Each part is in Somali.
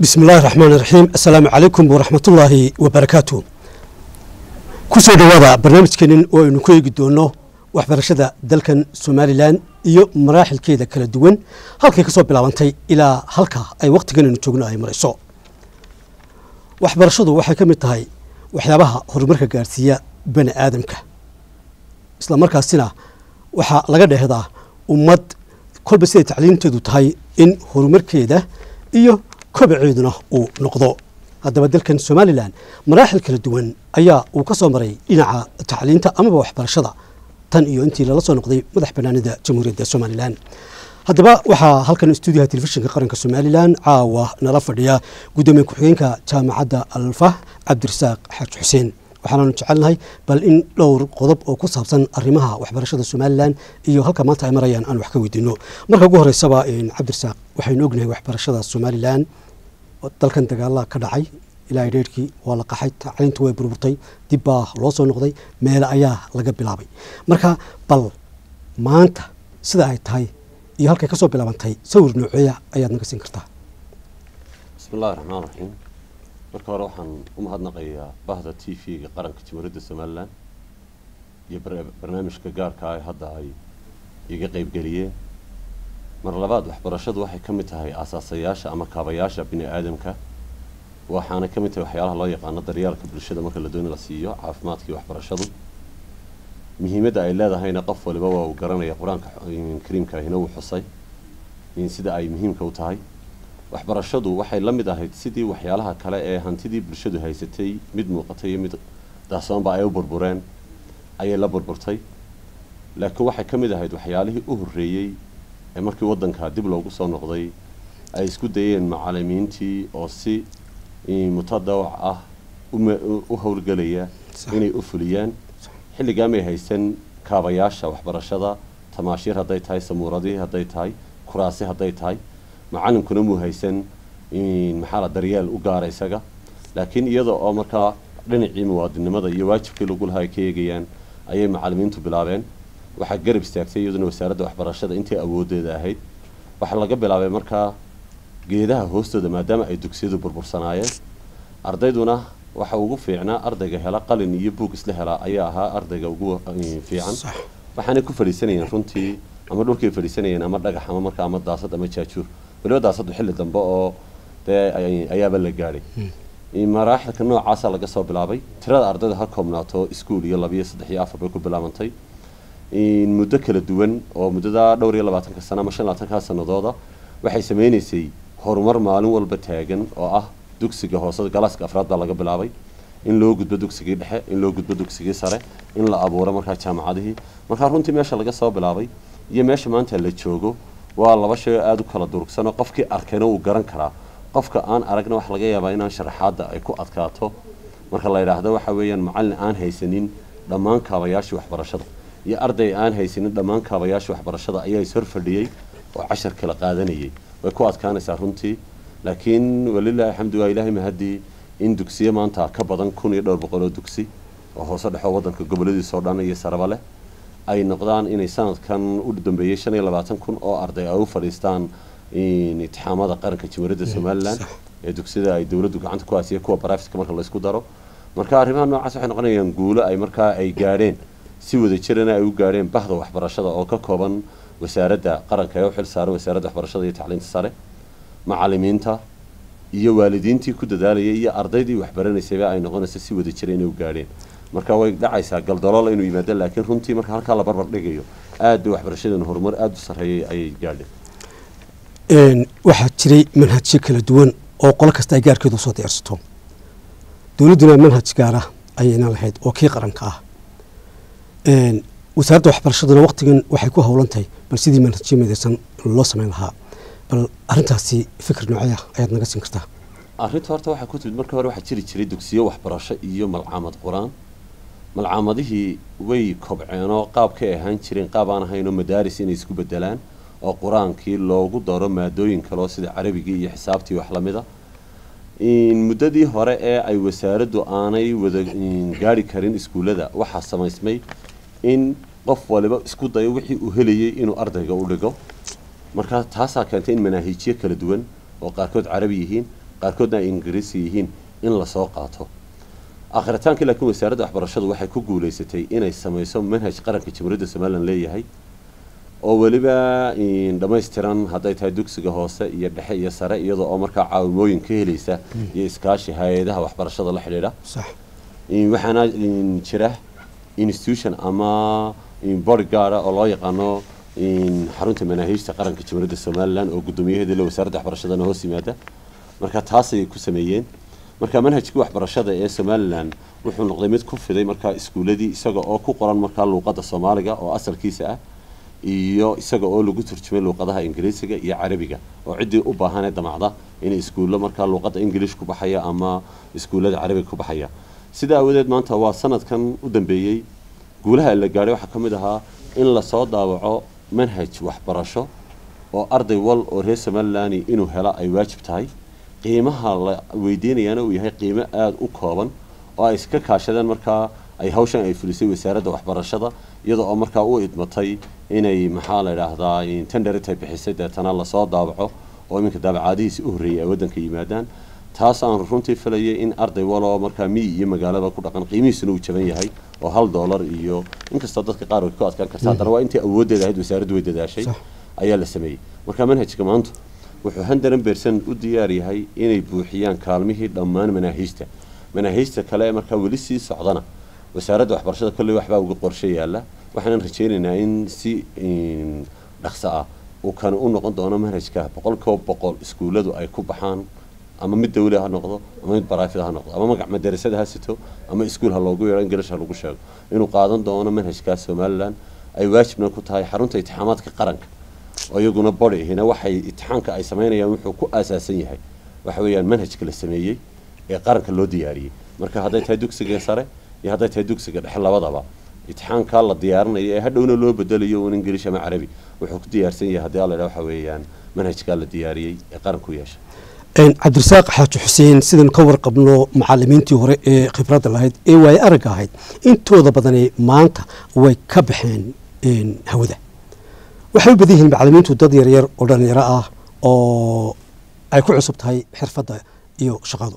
bismi illaahi raxmaan iraxiim assalaamu calaykum waraxmatullaahi wabarakaatu ku soo dhowaada barnaamijkeenin oo aynu ku eegi doono waxbarashada dalkan somalilan iyo maraaxilkeeda kala duwan halkay ka soo bilaabantay ilaa halka ay wakhtigan aynu joogno ay marayso waxbarashadu waxay ka mid tahay waxyaabaha horumarka gaarsiiya bani aadamka isla markaasina waxaa laga dheehdaa ummad kolba siday tacliimteedu tahay in horumarkeeda iyo kobaceeduna uu noqdo haddaba dalkan somalilan maraaxil kala duwan ayaa uu ka soo maray dhinaca tacliinta amaba waxbarashada tan iyo intii lala soo noqday madax banaanida jamhuuriyadda somalilan haddaba waxaa halkan stuudiyaha telefishinka qaranka somalilan caawa nala fadhiya guddoomiye ku-xigeenka jaamacadda alfah cabdirasaaq xaaji xuseen waxaanaanu jecelnahay bal in dhowr qodob oo ku saabsan arrimaha waxbarashada somalilan iyo halka maanta ay marayaan aan wax ka weydiino marka ugu horeysaba cabdirasaaq waxaynu ognahay waxbarashada somalilan dalkan dagaala ka dhacay ilaa dheerkii waa la qaxay tacliintu way burburtay dib baa loo soo noqday meele ayaa laga bilaabay marka bal maanta sida ay tahay iyo halkay ka soo bilaabantay sawir nooceeya ayaad naga siin kartaa bismi illahi raxmaan raxiim marka hore waxaan u mahadnaqayaa bahda t v-ga qaranka jamhuuriyadda somalilan iyo barnaamijka gaarka ah hadda ay iga qeybgeliyeen mar labaad waxbarashadu waxay ka mid tahay aasaasayaasha ama kaabayaasha bini aadamka waxaana ka mid tahay waxyaalaha loo yaqaano daryaalka bulshada marka la dooni la siiyo caafimaadkii waxbarashadu muhiimadda ay leedahayna qof waliba waa uu garanaya qur-aanka kariimkaahina wuu xusay sida ay muhiimka u tahay waxbarashadu waxay la mid ahayd sidii waxyaalaha kale ee hantidii bulshadu haysatay mid muuqatay iyo mid daasoonba ay u burbureen ayay la burburtay laakiin waxay ka mid ahayd waxyaalihii u horreeyey ee markii waddanka dib loogu soo noqday ay isku dayeen macalimiintii oo si mutadawac ah u howlgelaya inay u fuliyaan xilligaa may haysan kaabayaasha waxbarashada tamaashiir hadday tahay samuuradii hadday tahay kuraasi hadday tahay macalinkuna muu haysan maxaa la daryeel u gaara isaga laakiin iyada oo markaa dhinacii muwaadinimada iyo waajibkii lagu lahaa ay ka eegayaan ayay macalimiintu bilaabeen waxaa garab istaagtay iyaduna wasaaradda waxbarashada intii awoodeeda ahayd waxaa laga bilaabay markaa geedaha hoostooda maadaama ay dugsiyadu burbursanaayeen ardayduna waxa ugu fiicnaa ardayga hela qalin iyo buug isla helaa ayaa ahaa ardayga ugu fiican waxaanay ku fadhiisanayeen runtii ama dhulkay fadhiisanayeen ama dhagax ama markaa ama daasad ama jaajuur waliba daasadu xilli dambe oo dee ayaaba la gaadhay maraaxilka noocaasa laga soo bilaabay tirada ardayda ha koobnaato iskuol iyo labiyo saddex iyo afar bay ku bilaabantay muddo kala duwan oo muddada dhowr iyo labaatanka sano ama shan labaatanka sanadooda waxay sameynaysay horumar maalin walba taagan oo ah dugsiga hoose galaaska afraad baa laga bilaabay in loo gudbo dugsigii dhexe in loo gudbo dugsigii sare in la abuuro markaa jaamacadihii markaa runtii meesha laga soo bilaabay iyo meesha maanta la joogo waa laba shay oo aada u kala durugsanoo qofkii arkayna wuu garan karaa qofka aan aragna waxa laga yaabaa inaan sharaxaadda ay ku adkaato marka la yidhaahdo waxa weeyaan macallin aan haysanin dhammaan kaabayaashii waxbarashada iyo arday aan haysanin dhammaan kaabayaashii waxbarashada ayaa ishor fadhiyey oo cashar kala qaadanayay way ku adkaanaysaa runtii laakiin walilahi alxamdu waa ilaahay mahadii in dugsiyo maanta ka badan kun iyo dhowr boqol oo dugsi oo hoose dhexoo waddanka goboladiisoo dhan iyo saraba leh ay noqdaan inay sanadkan u dambeeyey shan iyo labaatan kun oo arday ay u fadhiistaan itixaamada qaranka jamhuuriyadda somalilan ee dugsiyada ay dowladdu gacanta ku haasiya kuwa baraafiska marka laysku daro marka arrimaha noocaas waxay noqonayaan guulo ay markaa ay gaadheen si wada jirana ay u gaadheen bahda waxbarashada oo ka kooban wasaaradda qaranka ee u xil saaran wasaaradda waxbarashada iyo tacliinta sare macalimiinta iyo waalidiintii ku dadaalayay iyo ardaydii waxbaranaysayba ay noqonayso si wada jira inay u gaadheen marka way dhacaysaa galdalool inuu yimaado laakiin runtii marka halkaa la barbar dhigayo aad bay waxbarashadeena horumar aada u sarreeyay ayay gaadheen waxaa jiray manhajyo kala duwan oo qolo kasta ay gaarkeedu usoo diyaarsato dowladduna manhaj gaara ayayna lahayd oo kii qaranka ah wasaaradda waxbarashaduna waqtigan waxay ku howlan tahay bal sidii manhajyo midaysan loo samayn lahaa bal arrintaasi fikir noocaya ayaad naga siin kartaa arrinta horta waxaa ku timid marka hore waxaa jiri jiray dugsiyo waxbarasho iyo malcaamad qur-aan malcaamadihii way kobceenoo qaabkay ahaan jireen qaab aan ahaynoo madaaris inay isku bedelaan oo qur-aankii loogu daro maadooyin kaleo sida carabigii iyo xisaabtii wax lamida muddadii hore ee ay wasaaraddu aanay wada gaari karin iskuullada waxaa samaysmay in qof waliba isku dayo wixii uu helayay inuu ardayga u dhigo markaa taasaa keentay in manaahiijyo kala duwan oo qaarkood carabi yihiin qaarkoodna ay ingiriisi yihiin in lasoo qaato akhritaankii laakiin wasaaradda waxbarashadu waxay ku guulaysatay inay samayso manhaj qaranka jamhuuriyadda somalilan leeyahay oo weliba dhammaystiran hadday tahay dugsiga hoose iyo dhexe iyo sare iyadoo oo markaa caawimooyin ka helaysa iyo iskaashi hay-adaha waxbarashada la xidhiidha sax waxaana jira institution ama bodyguard oo loo yaqaano xarunta manaahiijta qaranka jamhuuriyadda somalilan oo guddoomiyaheeda wasaaradda waxbarashadana hoos yimaada marka taasay ku sameeyeen marka manhajkii waxbarashada ee somalilan wuxuu noqday mid ku fiday markaa iskuuladii isaga oo ku qoran markaa luuqadda soomaaliga oo asalkiisa ah iyo isaga oo lagu turjumay luuqadaha ingiriisiga iyo carabiga oo ciddii u baahanee damacda inay iskuullo markaa luuqadda ingilish ku baxaya ama iskuullada carabiga ku baxaya sidaa aawadeed maanta waa sanadkan u dambeeyey guulaha la gaadhay waxaa ka mid ahaa in lasoo daawaco manhaj waxbarasho oo arday wal oo reer somalilan inuu hela ay waajib tahay qiimaha la weydiinayaana uu yahay qiimo aada u kooban oo ay iska kaashadeen markaa ay hawshan ay fulisay wasaaradda waxbarashada iyadoo oo markaa u idmatay inay maxaa la idhaahdaa tenderitay bixisay deetana lasoo daawaco oo iminka daabacaadihiisi u horreeyay ay waddanka yimaadaan taas aan runtii filayay in arday waloo markaa miyi iyo magaalaba ku dhaqan qiimihiisuna uu jaban yahay oo hal doolar iyo inkastoo dadka qaar way ku adkaan karta haddana waa intii awooddeeda ahayd wasaaraddu way dadaashay ayaa la sameeyey marka manhajka maanta wuxuu handaran beersan u diyaar yahay inay buuxiyaan kaalmihii dhammaan manaahiijta manaahiijta kale ee markaa weli sii socdana wasaaradda waxbarashada kolley waxbaa uga qorshe yaalla waxaanan rajaynaynaa in si dhaqso ah uu kan u noqon doono manhajka boqolkiiba boqol iskuulladu ay ku baxaan ama mid dawli ha noqdo ama mid baraafida ha noqdo ama magac madarasada ha sito ama iskuul ha loogu yeero ingilish ha lagu sheego inuu qaadan doono manhajkaas somalilan ay waajibna ku tahay xarunta itixaamaadka qaranka oo iyaguna body hina waxay itixaamka ay samaynayaan wuxuu ku aasaasan yahay waxa weeyaan manhajka la sameeyey ee qaranka loo diyaariyey marka hadday tahay dugsiga sare iyo hadday tahay dugsiga dhexe labadaba itixaamkaa la diyaarinayo ee hadhowna loo bedelayo un ingilish ama carabi wuxuu ku diyaarsan yahay haddii alla waxa weeyaan manhajkaa la diyaariyey ee qaranku yeesha cabdirasaaq xaaji xuseen sidaynu ka warqabno macalimiintii hore ee khibradda lahayd ee waaye aragga ahayd intooda badani maanta way ka baxeen hawada waxay u badan yihiin macalimiintu dad yaryar oo dhalinyaro ah oo ay ku cusub tahay xirfadda iyo shaqadu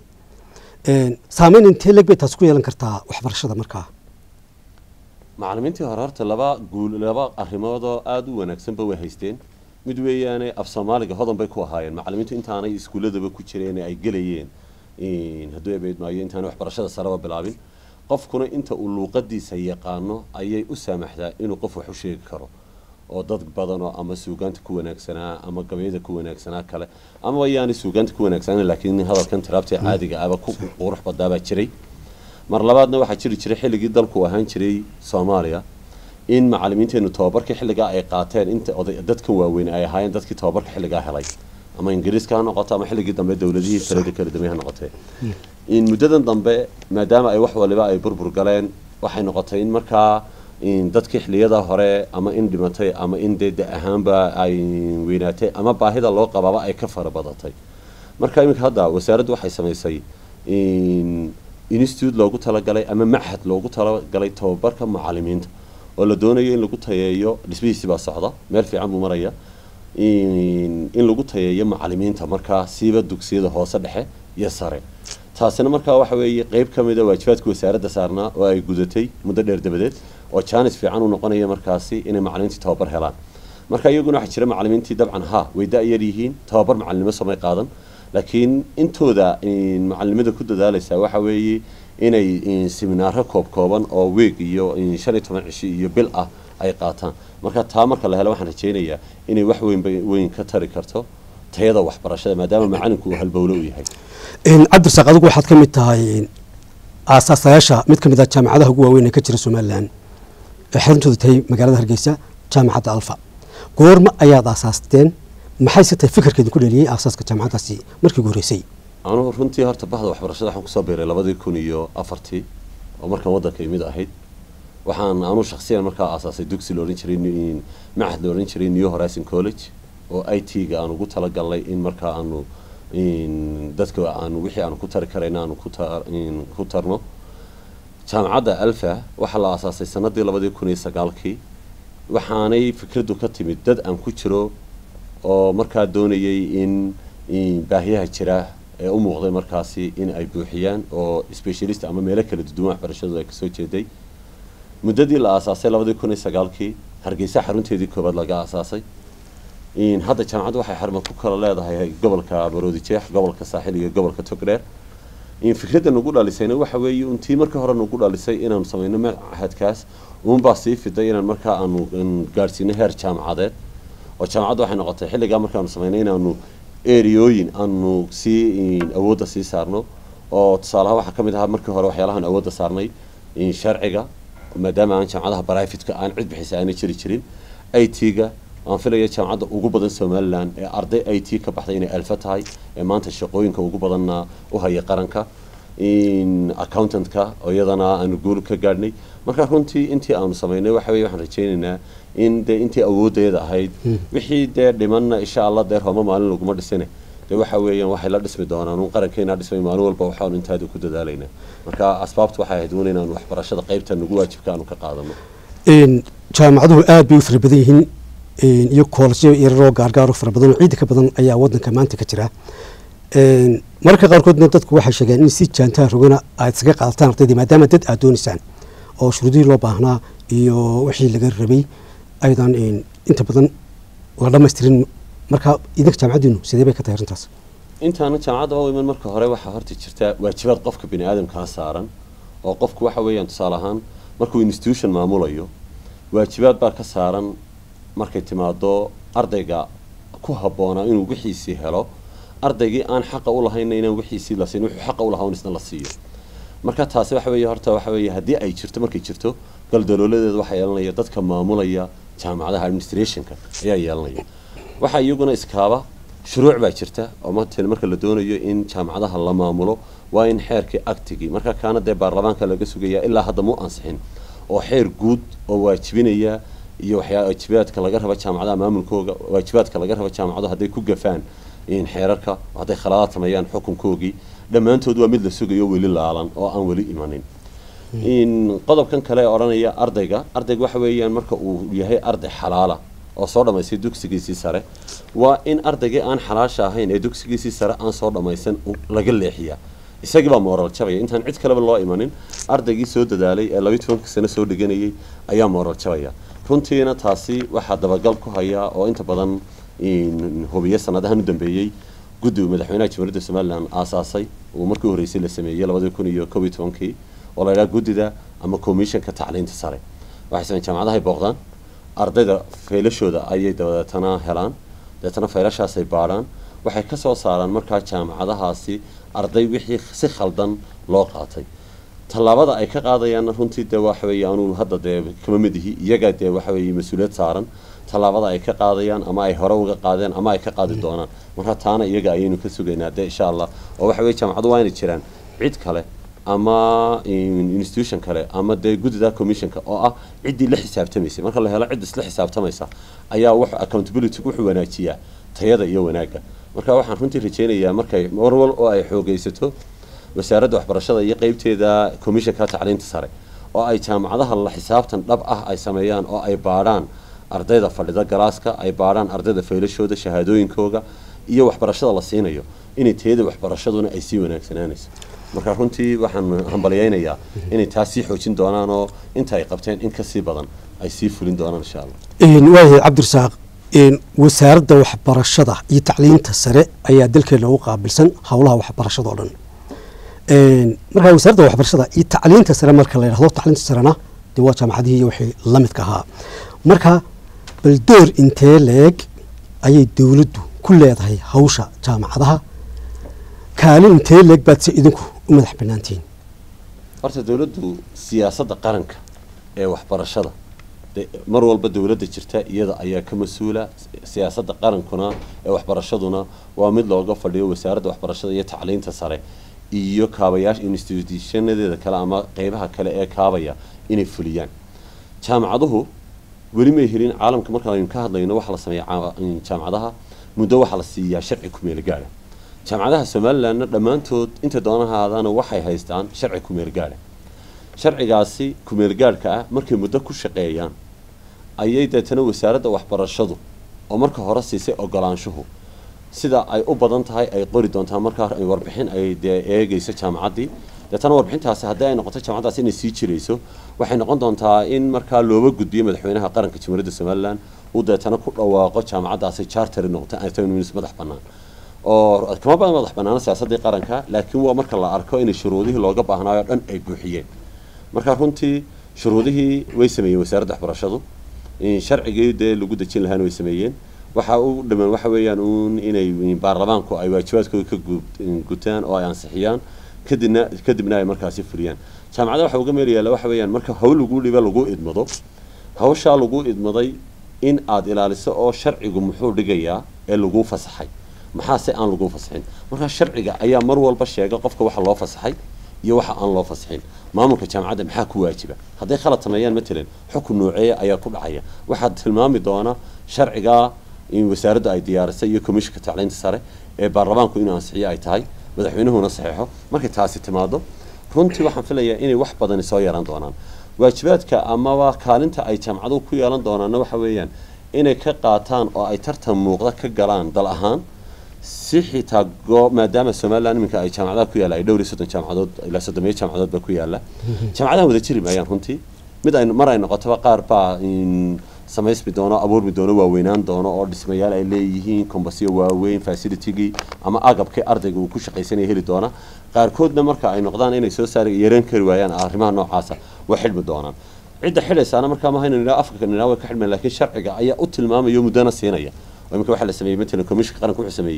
saameyn intee leg bay taas ku yeelan kartaa waxbarashada markaa macalimiintii hore horta laba guul laba arrimoodoo aada u wanaagsanba way haysteen mid weeyaane af soomaaliga hodan bay ku ahaayeen macalimiintu intaanay iskuulladaba ku jireen ay gelayeen hadduu ebeyd maayo intaanay waxbarashada sareba bilaabin qofkuna inta uu luuqadiisa yaqaano ayay u saamaxdaa inuu qof wax u sheegi karo oo dad badanoo ama suugaanta ku wanaagsanaa ama gabayada ku wanaagsanaa kale ama yaanay suugaanta ku wanaagsanaa laakiin hadalkan tiraabta caadiga aba ku qurux badaabaa jiray mar labaadna waxaa jiri jiray xilligii dalku ahaan jiray soomaaliya in macalimiinteenu tababarkii xilligaa ay qaateen inta oday dadkan waaweyn ay ahaayeen dadkii tababarka xilligaa helay ama ingiriiska ha noqoto ama xilligii dambe dowladihii talada kala dambe ha noqotee in muddadan dambe maadaama ay wax waliba ay burbur galeen waxay noqotay in markaa dadkii xilliyada hore ama in dhimatay ama in dee da ahaanba ay weynaatay ama baahida loo qabaaba ay ka fara badatay marka iminka hadda wasaaraddu waxay samaysay institute loogu talagalay ama machad loogu talagalay tababarka macalimiinta oo la doonayo in lagu tayeeyo dhismihiisi baa socda meel fiican buu maraya in lagu tayeeyo macalimiinta markaa siiba dugsiyada hoose dhexe iyo sare taasina markaa waxa weeye qeyb ka mida waajibaadka wasaaradda saarnaa oo ay gudatay muddo dheer dabadeed oo jaanis fiican u noqonaya markaasi inay macalimiintii tababar helaan marka iyaguna waxaa jira macalimiintii dabcan ha way da-yar yihiin tababar macalinimo samay qaadan laakiin intooda macalinimada ku dadaalaysaa waxa weeye inay seminaaro koob kooban oo weeg iyo shan iyo toban cishi iyo bil ah ay qaataan marka taa marka la helo waxaan rajaynayaa inay wax weynba weyn ka tari karto tayada waxbarashada maadaama macalinku uu halbowlo u yahay cabdirasaaq adigu waxaad ka mid tahay aasaasayaasha mid ka mid ah jaamacadaha ugu waaweyn ee ka jira somalilan ee xaruntooda tahay magaalada hargeysa jaamacadda alfa goorma ayaad aasaasteen maxay se tahay fikirkeedin ku dheliyey aasaaska jaamacaddaasi markii ugu horreysay anugu runtii horta bahda waxbarashada waxaan kusoo biiray labadii kun iyo afartii oo markaan waddanka imid ahayd waxaan anu shaksiyan markaa aasaasay dugsi la odhan jiray macahad la odhan jiray new horizon college oo i t ga aan ugu talagalnay in markaa aanu dadka aanu wixii aanu ku tari karayna aanu ku tarno jaamacadda alfa waxaa la aasaasay sanadii labadii kun iyo sagaalkii waxaanay fikraddu ka timid dad aan ku jiro oo markaa doonayay in baahiyaha jira ee u muuqday markaasi in ay buuxiyaan oo specialist ama meelo kala duwan waxbarashadooda ay kasoo jeeday muddadii la aasaasay labadii kun iyo sagaalkii hargeysa xarunteedii koowaad laga aasaasay hadda jaamacaddu waxay xarma ku kala leedahay gobolka baroodi jeex gobolka saaxil iyo gobolka togdheer fikradda nagu dhalisayna waxa weeye untii markii hore nagu dhalisay inaanu samayno machadkaas uunbaa sii fiday inaan markaa aanu gaadhsiino heer jaamacadeed oo jaamacaddu waxay noqotay xilligaa markaanu samaynay inaanu eriyooyin aanu sii awoodda sii saarno oo tusaalaha waxaa ka mid ahaa markii hore waxyaalahan awoodda saarnay sharciga maadaama aan jaamacadaha brivatka aan cid bixisa aana jiri jirin i t-ga aan filaya jaamacadda ugu badan somalilan ee arday i t ka baxday inay alfa tahay ee maanta shaqooyinka ugu badanna u haya qaranka accountantka oo iyadana aanu guul ka gaadhnay marka runtii intii aanu samaynay waxa weye waxaan rajaynaynaa in dee intii awoodeeda ahayd wixii dee dhimanna insha allah dee rooma maalin laguma dhisine dee waxa weeyaan waxay la dhismi doonaan un qarankeena dhismay maalin walba waxaanu intaada ku dadaalaynaa marka asbaabtu waxay ahayd un inaanu waxbarashada qaybta nagu waajibka aanu ka qaadano jaamacaduhu aada bay u fara badan yihiin iyo koolsyo yararoo gaargaaro fara badan oo ciidda ka badan ayaa wadanka maanta ka jira mararka qaarkoodna dadku waxay sheegeen in si jaantaha rogana aad isaga qaadataan ardaydii maadaama dad aad doonaysaan oo shuruudihii loo baahnaa iyo wixii laga rabay aydan inta badan la dhamaystirin marka idinka jaamacaddiinu sidee bay ka tahay arrintaas intaana jaamacadda u iman marka hore waxaa horta jirta waajibaad qofka bini aadamkaa saaran oo qofku waxa weeyaan tusaale ahaan markuu institution maamulayo waajibaad baa ka saaran markay timaado ardayga ku habboonaa inuu wixiisii helo ardaygii aan xaqa u lahayna inaan wixiisii la siin wuxuu xaqa u lahaa un isna la siiyo marka taasi waxa weeye horta waxa weeye haddii ay jirto markay jirto galdalooladeeda waxaa yeelanaya dadka maamulaya jaamacadaha administrationka ayaa yeelanaya waxaa iyaguna iskaaba shuruuc baa jirta oo matal marka la doonayo in jaamacadaha la maamulo waa in xeerkii actigii marka kaana dee baarlamaanka laga sugaya ilaa hadda mu ansixin oo xeer guud oo waajibinaya iyo waxyaa waajibaadka laga raba jaamacadaha maamulkooga waajibaadka laga raba jaamacadu hadday ku gafaan xeerarka hadday khaladaad sameeyaan xukunkoogii dhammaantood waa mid la sugayo weli laalan oo aan weli imanin qodobkan kale ee odhanaya ardayga ardayga waxa weeyaan marka uu yahay arday xalaala oo soo dhammaystay dugsigiisii sare waa in ardaygii aan xalaasha ahayn ee dugsigiisii sare aan soo dhammaysan laga leexiyaa isagii baa mooral jabaya intaan cid kaleba loo imanin ardaygii soo dadaalay ee labiyi tobanka sano soo dhiganayay ayaa mooral jabaya runtiina taasi waxaa dabagal ku hayaa oo inta badan hubiye sanadahan u dambeeyey guddiga madaxweynaha jamhuuriyadda somalilan aasaasay uu markii horreysay la sameeyey labadii kun iyo kob iyo tobankii oo la yidhaha guddida ama commissionka tacliinta sare waxay sameen jaamacadahay booqdaan ardayda faylashooda ayay dabadeetana helaan dabeetana faylashaasay baadhaan waxay ka soo saaraan markaa jaamacadahaasi arday wixii si khaldan loo qaatay tallaabada ay ka qaadayaanna runtii dee waxa weeye anuu hadda dee kama mid ihi iyaga dee waxa weeye mas-uuliyad saaran tallaabada ay ka qaadayaan ama ay hore uga qaadeen ama ay ka qaadi doonaan marka taana iyaga ayaynu ka sugaynaa dee insha allah oo waxa weye jaamacadu waa inay jiraan cid kale ama institution kale ama dee guddida commissionka oo ah ciddii la xisaabtamaysay marka la helo cid isla xisaabtamaysa ayaa wuxuu accountability wuxuu wanaajiyaa tayada iyo wanaagga marka waxaan runtii rajaynayaa markay marwal oo ay xoogaysato wasaaradda waxbarashada iyo qeybteeda commissionka tacliinta sare oo ay jaamacadaha la xisaabtan dhab ah ay sameeyaan oo ay baadhaan ardayda fadhida galaaska ay baadhaan ardayda faylashooda shahaadooyinkooga iyo waxbarashada la siinayo inay tayada waxbarashaduna ay sii wanaagsanaanayso marka runtii waxaan hambalyaynayaa inay taas sii xoojin doonaan oo inta ay qabteen in kasii badan ay sii fulin doonaan insha allah waayahay cabdirasaaq wasaaradda waxbarashada iyo tacliinta sare ayaa dalkeena ugu qaabilsan howlaha waxbarashada oo dhan markaa wasaaradda waxbarashada iyo tacliinta sare marka la yidhahdo tacliinta sarena dee waa jaamacadihii iyo wixii la midka ahaa marka bal door intee leeg ayay dowladdu ku leedahay hawsha jaamacadaha kaalin intee leeg baad se idinku u madax banaantihiin horta dowladdu siyaasadda qaranka ee waxbarashada mar walba dowladda jirta iyada ayaa ka mas-uula siyaasadda qarankuna ee waxbarashaduna waa mid looga fadhiyo wasaaradda waxbarashada iyo tacliinta sare iyo kaabayaasha institutionadeeda kale ama qeybaha kale ee kaabaya inay fuliyaan jaamacaduhu weli may helin caalamka markaaynu ka hadlayno waxaa la sameeya jaamacadaha muddo waxaa la siiyaa sharci kumeel gaadha jaamacadaha somalilandna dhammaantood inta doonahaadana waxay haystaan sharci kumeel gaadha sharcigaasi kumeel gaadhka ah markay muddo ku shaqeeyaan ayay deetana wasaaradda waxbarashadu oo marka hore siisay ogolaanshuhu sida ay u badan tahay ay qori doontaa markaa ay warbixin ay dee eegeyso jaamacaddii deetana warbixintaasi haddii ay noqoto jaamacaddaasi inay sii jirayso waxay noqon doontaa in markaa looba gudbiyo madaxweynaha qaranka jamhuuriyadda somalilan uu deetana ku dhawaaqo jaamacaddaasi charteri noqoto autonomous madax bannaan oo kama badan madax bannaana siyaasaddii qaranka laakiin waa marka la arko inay shuruudihii looga baahnaayo o dhan ay buuxiyeen marka runtii shuruudihii way sameeyeen wasaaradda waxbarashadu sharcigii dee lagu dejin lahaana way sameeyeen waxa u dhamaan waxa weeyaan uun inay baarlamaanku ay waajibaadkooda ka gutaan oo ay ansixiyaan kadibna kadibna ay markaasi fuliyaan jaamacada waxa uga meel yaalla waxa weeyaan marka hawl lagu dhiba lagu idmado hawshaa lagu idmaday in aad ilaaliso oo sharcigu muxuu dhigayaa ee lagu fasaxay maxaa se aan lagu fasaxin markaa sharciga ayaa mar walba sheega qofka waxa loo fasaxay iyo waxa aan loo fasaxin maamulka jaamacadda maxaa ku waajiba hadday khalad sameeyaan matalan xukun nooceeya ayaa ku dhacaya waxaad tilmaami doona sharcigaa in wasaaradda ay diyaarisay iyo komishinka tacliinta sare ee baarlamaanku inuu ansixiyo ay tahay madaxweynuhuna saxeexo markay taasi timaado runtii waxaan filayaa inay wax badani soo yeelan doonaan waajibaadka amaba kaalinta ay jaamacaduhu ku yeelan doonaanna waxa weeyaan inay ka qaataan oo ay tartan muuqda ka galaan dal ahaan si xitaa goo maadaama somaliland iminka ay jaamacadaha ku yaalla ay dhowr iyo soddon jaamacadood ilaa soddomiyo jaamacadood baa ku yaalla jaamacadaha wada jiri maayaan runtii mid ay mar ay noqotaba qaar baa samaysmi doono abuurmi doono waaweynaan doono oo dhismayaal ay leeyihiin kombasyo waaweyn facilitigii ama agabkii ardayga uu ku shaqaysanaya heli doona qaarkoodna marka ay noqdaan inay soo saari yareen kari waayaan arrimaha noocaasa way xidhmi doonaan cidda xidhaysaana markaa maaha inuu nidhaa afka nidhaa way ka xidhmayaan laakiin sharciga ayaa u tilmaamaya muddana siinaya oo iminka waxaa la sameeyey matalan komishinka qaranka wuxuu sameeyey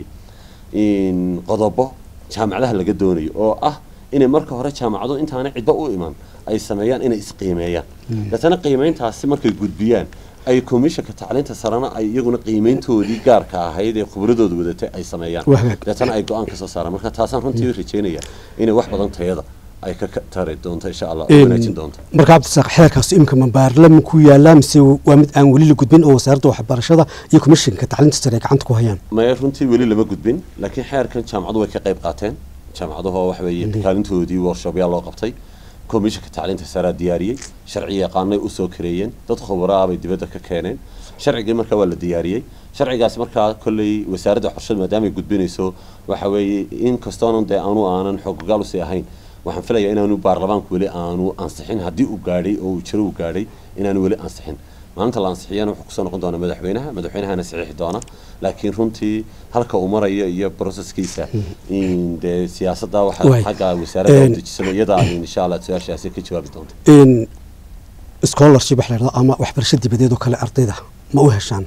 qodobo jaamacadaha laga doonayo oo ah inay marka hore jaamacadu intaana cidba u iman ay sameeyaan inay isqiimeeyaan deetana qiimeyntaasi markay gudbiyaan ay komishanka tacliinta sarena ay iyaguna qiimeyntoodii gaarka ahayd ee khubradooda wadatay ay sameeyaan deetana ay go-aan kasoo saaraan marka taasaan runtii rajeynaya inay wax badan tayada ay ka tari doonto insha allah oo wanaajin doonto marka cabdisaaq xeerkaas imika ma baarlaman ku yaallaa mise waa mid aan weli la gudbin oo wasaaradda waxbarashada iyo komishinka tacliinta sare ay gacanta ku hayaan maya runtii weli lama gudbin laakiin xeerkan jaamacadu way ka qayb qaateen jaamacaduhu waxa weeye kaalintoodii workshopyaa loo qabtay komishinka tacliinta saraa diyaariyey sharci yaqaanay usoo kareeyeen dad khubaraa bay dibadda ka keeneen sharcigii markaa waa la diyaariyey sharcigaas markaa kolley wasaaradda waxbarashada maadaamay gudbinayso waxa weeye in kastoona dee aanu aanan xoogogaal usii ahayn waxaan filayaa inaanu baarlamaanku weli aanu ansixin haddii uu gaadhay oo uu jiro uu gaadhay inaanu weli ansixin maalinta la ansixiyana wuxuu kusoo noqon doonaa madaxweynaha madaxweynahana saxiixi doona laakiin runtii halka uu marayo iyo broseskiisa dee siyaasadda waxaa xagga wasaaradda u dejisano iyadaa insha allah su-aashaasi ka jawaabi doonta scholarship wax la yidhahdo ama waxbarasho dibadeed oo kale ardayda ma u heshaan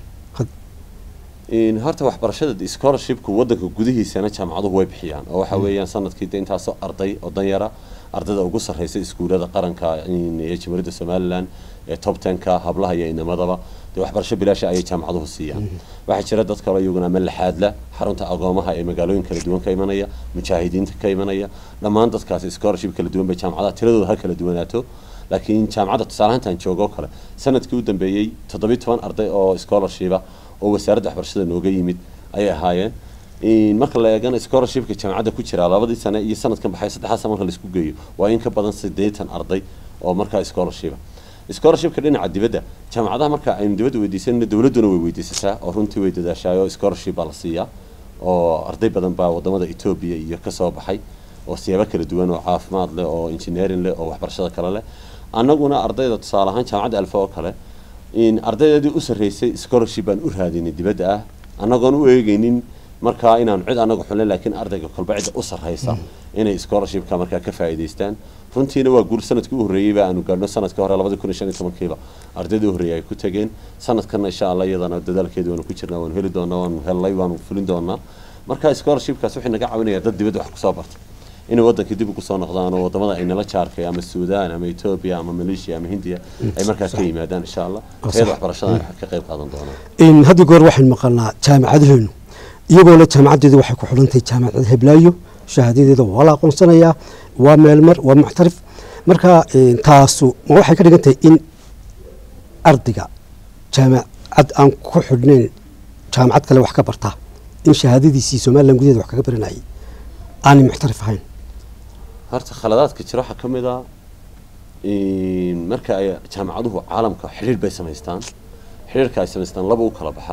horta waxbarashada scholarshipku wadanka gudihiisana jaamacaduhu way bixiyaan oo waxa weeyaan sanadkii de intaasoo arday oo danyara ardayda ugu sarreysa iskuulada qaranka ee jamhuuriyadda somaliland ee top tenka hablaha iyo inamadaba dee waxbarasho bilaasha ayay jaamacaduhu siiyaan waxaa jira dad kale iyaguna ama laxaadla xarunta agoomaha ee magaalooyin kala duwan ka imanaya mujaahidiinta ka imanaya dhammaan dadkaasi scholarship kala duwan bay jaamacadaha tiradooda ha kala duwanaato laakiin jaamacadda tusaalahantaan joogo kale sanadkii u dambeeyey toddobiyi toban arday oo scholarshipa oo wasaaradda waxbarashada nooga yimid ayay ahaayeen marka la eegana scholarshipka jaamacadda ku jira labadii sane iyo sanadkan baxay saddexaad sane marka laisku geeyo waa in ka badan siddeetan arday oo markaa scholarshipa scholarshipka dhinaca dibadda jaamacadaha marka aynu dibadda weydiisanayna dowladduna way weydiisataa oo runtii way dadaashaay oo scholarship baa la siiyaa oo arday badan baa wadamada etoobiya iyo kasoo baxay oo siyaabo kala duwan oo caafimaad leh oo engineering leh oo waxbarashada kale leh annaguna ardayda tusaale ahaan jaamacadda alfa oo kale ardaydeedii u sarreysay scholarship baan u raadinay dibadda ah annagoon u eegeynin markaa inaanu cid anaga xulin laakiin ardayga kolba cidda u sarreysa inay scholarshipka markaa ka faa'iidaystaan runtiina waa guur sanadkii u horreeyeyba aanu gaadhno sanadkii hore labadi kun iyo shan iyo tobankiiba ardaydii u horreeyay ay ku tageen sanadkanna insha allah iyadana dadaalkeeda waanu ku jirnaa waanu heli doonaa waanu hellay waanu fulin doonaa marka scholarshipkaas waxay naga caawinayaa dad dibadda wax kusoo barta inay wadankii dib ugu soo noqdaan oo wadamada ay nala jaarkay ama suudaan ama etoobiya ama maleeshiya ama hindiya ay markaas ka yimaadaan insha allah tayada waxbarashada ka qayb qaadan doonaan haddii goor waxaynu maqalnaa jaamacadaheenu iyagoo le jaamacaddeedu waxay ku xidhantahay jaamacad heblaayo shahaadadeeda waa la aqoonsanayaa waa meelmar waa muctarif marka taasu ma waxay ka dhigan tahay in ardayga jaamacad aan ku xidhnayn jaamacad kale wax ka bartaa in shahaadadiisii somalilan gudaheeda wax kaga baranayay aanay muctarif ahayn horta khaladaadka jira waxaa ka mid a marka ay jaamacaduhu caalamka xidhiir bay samaystaan xidhiirka ay samaystaan laba u kala baxaa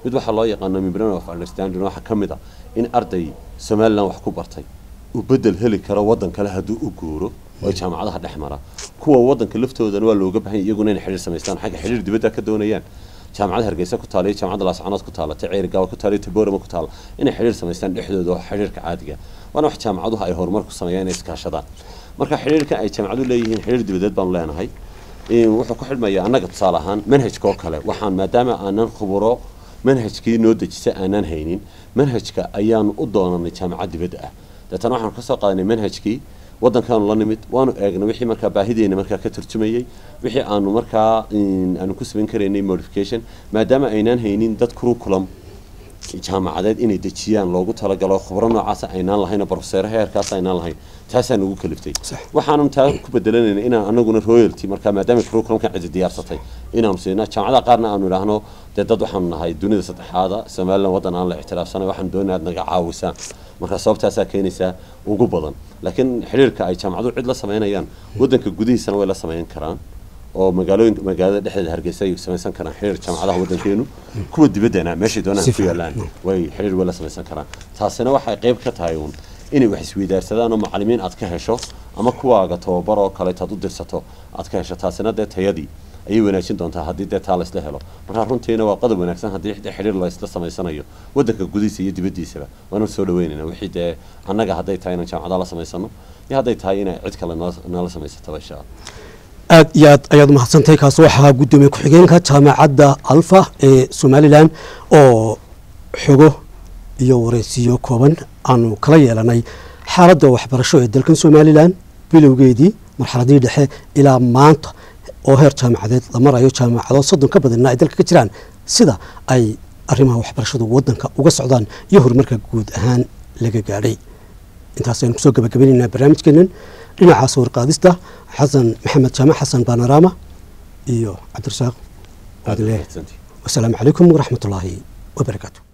mid waxaa loo yaqaano membrane of understanding waxaa ka mid a in arday somaliland wax ku bartay uu bedel heli karo waddan kale hadduu u guuro oo jaamacadaha dhex mara kuwa waddanka laftoodana waa looga bahan iyaguna inay xidhiir samaystaan xagga xidhiir dibadda ka doonayaan jaamacada hargeysa ku taala iyo jaamacada laascanood ku taala ta ceerigaaba ku taala iyo taboorama ku taala inay xidhiir samaystaan dhexdooda oo xidhiirka caadiga waana wax jaamacaduhu ay horumar ku sameeyaan inay iskaashadaan marka xidhiirkan ay jaamacaduhu leeyihiin xidhiir dibadeed baanu leenahay wuxuu ku xidhmayaa annaga tusaale ahaan manhajka oo kale waxaan maadaama aanan khuburo manhajkii noo dejisa aanan haynin manhajka ayaanu u doonanay jaamacad dibadda ah deetana waxaanu kasoo qaadanay manhajkii waddankaanu la nimid waanu eegnay wixii markaa baahideena markaa ka turjumayey wixii aanu markaa aanu ku samayn karaynay modification maadaama aynaan haynin dad curriculum jaamacadeed inay dejiyaan loogu talagalo khubro noocaasa aynaan lahayn oo profeseero heerkaas aynaan lahayn taasaa nagu kaliftay waxaanu taa ku bedelanayna inaan anaguna royalty markaa maadaama curriculumkan cidi diyaarsatay inaanu siina jaamacadaha qaarna aanu idhaahno dee dad waxaanu nahay dunida saddexaada somaliland waddan aan la ictiraafsanay waxaan doonay aad naga caawisaan marka sababtaasaa keenaysaa ugu badan laakiin xiriirka ay jaamacaduhu cid la samaynayaan waddanka gudihiisana way la samayn karaan oo magaalooyinka magaalada dhexdeeda hargeysa ay samaysan karaan xiriir jaamacadaha waddankeenu kuwa dibaddana meeshay doonaan ku yaalaan way xiriir way la samaysan karaan taasina waxay qayb ka tahay uun inay wax isweydaarsadaan oo macallimiin aad ka hesho ama kuwaaga tababar oo kaleeto aad u dirsato aad ka hesho taasina dee tayadii ayay wanaajin doontaa haddii dee taa laysla helo markaa runtiina waa qodob wanaagsan haddii de xidhiir laysla samaysanayo waddanka gudihiisa iyo dibaddiisaba waanu soo dhaweynayna wixii dee annaga hadday tahay inaan jaamacadaha la samaysano iyo hadday tahay inay cid kale nala samaysataba insha allah aad iyo aad ayaad umahadsantahay kaas waxaa guddoomiye ku-xigeenka jaamacadda alfa ee somalilan oo xogo iyo wareysiyo kooban aanu kala yeelanay xaaladda waxbarasho ee dalkan somalilan bilowgeedii marxaladii dhexe ilaa maanta oo heer jaamacadeed la marayo jaamacado soddon ka badanna ay dalka ka jiraan sida ay arrimaha waxbarashadu waddanka uga socdaan iyo horumarka guud ahaan laga gaadhay intaas aynu kusoo gabagabaynaynaa barnaamijkeenan dhinacaas warqaadista xasan maxamed jaamac xasan baanaraama iyo cabdirasaaq wasalaamu calaykum waraxmat ullaahi wabarakaatu